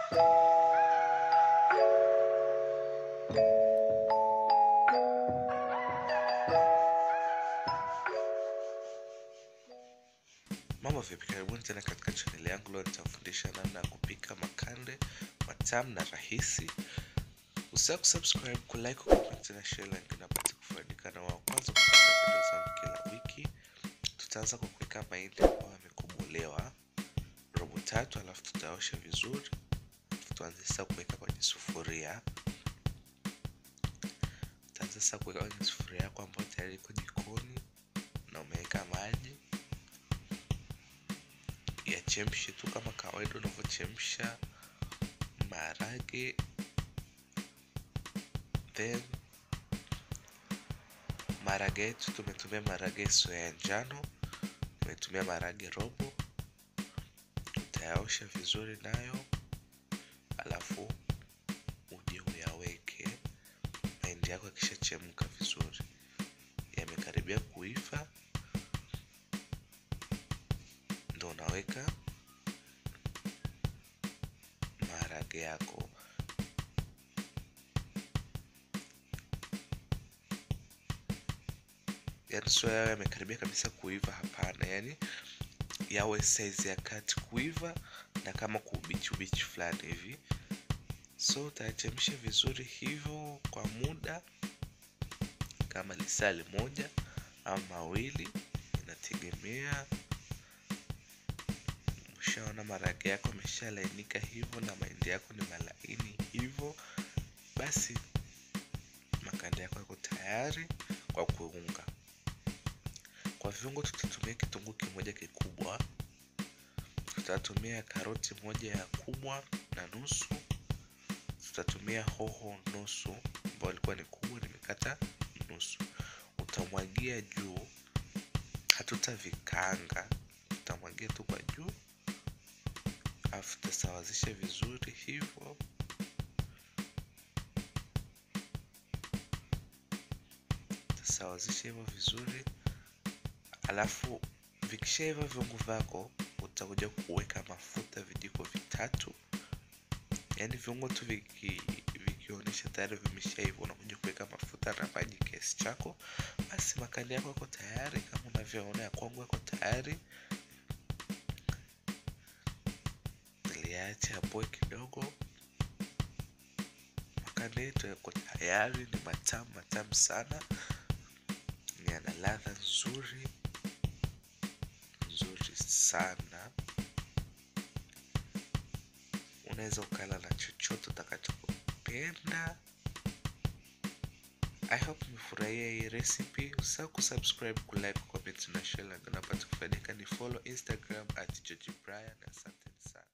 Mambo vipi, karibuni tena katika chaneli yangu. Leo nitafundisha namna ya kupika makande matamu na rahisi. Usisahau kusubscribe, kulike, kucomment na share, like unapata kufaidika na wa kwanza kupata video zangu kila wiki. Tutaanza kwa kuweka mahindi ambayo yamekobolewa robo tatu, alafu tutaosha vizuri. Tutaanza sasa kuweka kwenye sufuria. Tutaanza sasa kuweka kwenye sufuria yako ambayo tayari iko jikoni na umeweka maji yachemshe tu kama kawaida unavyochemsha maharage. Then maharage yetu tumetumia maharage sio ya njano, tumetumia maharage robo. Utayaosha vizuri nayo, alafu uje uyaweke mahindi yako yakishachemka vizuri, yamekaribia kuiva ndo unaweka maharage yako. Yani sio yawe yamekaribia kabisa kuiva, hapana. Yani yawe saizi ya kati kuiva na kama kuubichi ubichi fulani hivi. So utayachemsha vizuri hivyo kwa muda kama lisali moja au mawili, inategemea Ushaona maharage yako ameshalainika hivyo na mahindi yako ni malaini hivyo, basi makande yako yako tayari kwa kuunga. Kwa viungo, tutatumia kitunguu kimoja kikubwa, tutatumia karoti moja ya kubwa na nusu, tutatumia hoho nusu ambayo ilikuwa ni kubwa, nimekata nusu. Utamwagia juu, hatutavikanga, utamwagia tu kwa juu alafu tutasawazisha vizuri hivyo. Tutasawazisha hivyo vizuri, alafu vikishaiva viungo vyako, utakuja kuweka mafuta vijiko vitatu. Yaani viungo tu viki vikionyesha tayari vimeshaiva, unakuja kuweka mafuta na maji kiasi chako, basi makande yako yako tayari. Kama unavyoona ya kwangu yako tayari. Acha apoe kidogo. Makande yetu yako tayari, ni matamu matamu sana, yana ladha nzuri nzuri sana. Unaweza ukala na chochote utakachopenda. I hope umefurahia hii recipe. Usisahau kusubscribe, kulike, comment na share, na unapata kufaidika. Ni follow Instagram at George Brian. Asante sana.